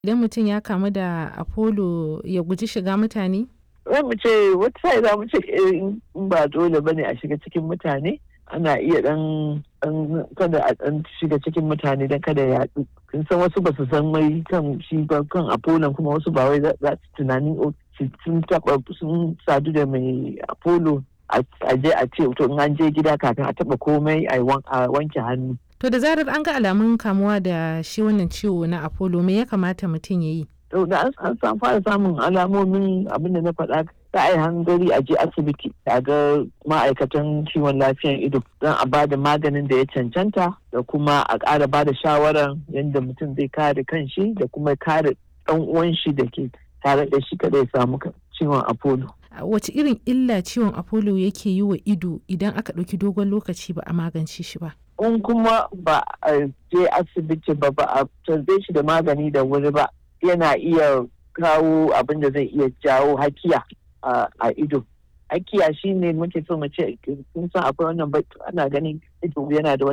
Idan mutum ya kamu da Apollo ya guji shiga mutane? Za mu ce wata sa'i za mu ce in ba dole ba ne a shiga cikin mutane ana iya dan kada a dan shiga cikin mutane don kada ya yaɗu. Kin san wasu ba su san mai kan shi ba kan Apollo kuma wasu ba wai za su tunanin sun taɓa sun sadu da mai Apollo a je a ce to in an je gida kafin a taɓa komai a wanke hannu. To da zarar an ga alamun kamuwa da shi wannan ciwo na Apollo me ya kamata mutum ya yi? To da an san fara samun alamomin abin da na faɗa ta ai hangari a je asibiti a ga ma'aikatan kiwon lafiyan ido don a bada maganin da ya cancanta da kuma a ƙara bada shawarar yadda mutum zai kare kanshi da kuma kare ɗan uwan shi da ke tare da shi kada ya samu ciwon Apollo. Wace irin illa ciwon Apollo yake yi wa ido idan aka ɗauki dogon lokaci ba a magance shi ba? in kuma ba a je asibiti ba ba a tarbe shi da magani da wuri ba yana iya kawo abin da zai iya jawo hakiya a ido hakiya shine muke so mu ce kun san akwai wannan ana ganin ido yana da